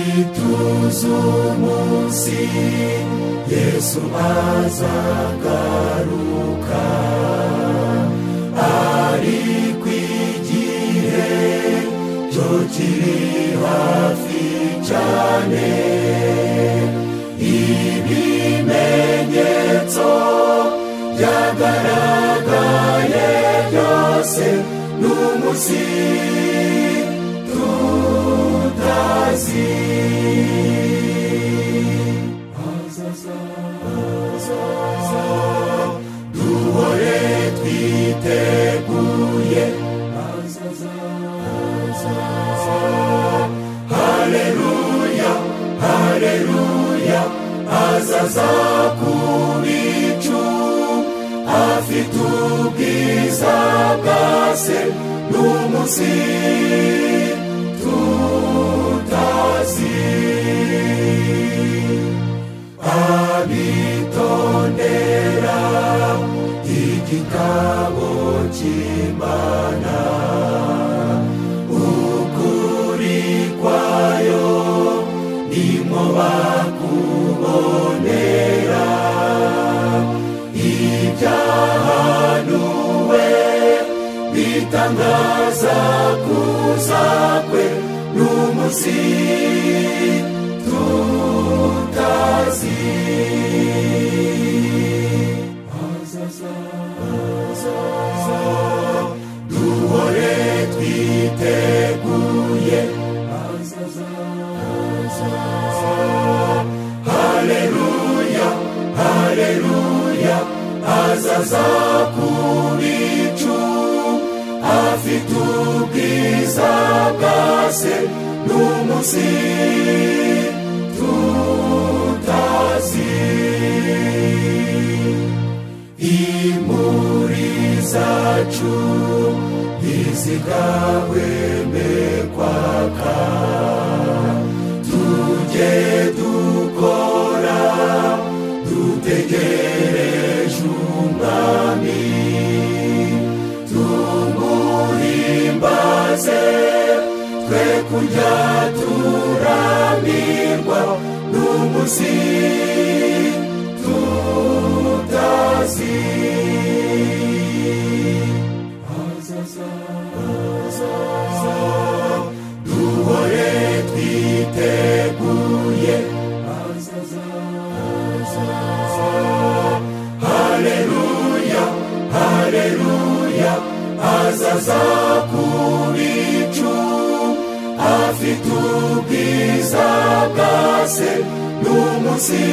ituze umunsi yesu azagaruka ari ku igihe cyo kiri hafi cyane ibimenyetso byagaragaye byose n'umunsi tutazi hazaza hazaza duhore twiteguye hazaza hazaza hareruya hareruya hazaza ku bicu afite ubwiza bwa se n'umunsi tutazi abitondera igitabo cy'imana ukuri kwayo nimwo bakubonera ibyahanuwe bitangaza kuza kwe n'umunsi tutazi hazaza hazaza duhore twiteguye hazaza hazaza hareruya hareruya hazaza ku bicu afite ubwiza bwa se n'umunsi tutazi imuri zacu ntizigahweme kwaka tujye dukora dutegereje umwami tumuhimbaze twe kurya turamirwa n'umunsi tutazi hazaza hazaza duhore twiteguye hazaza hazaza hareruya hareruya hazaza ku bicu afite ubwiza bwa se n'umunsi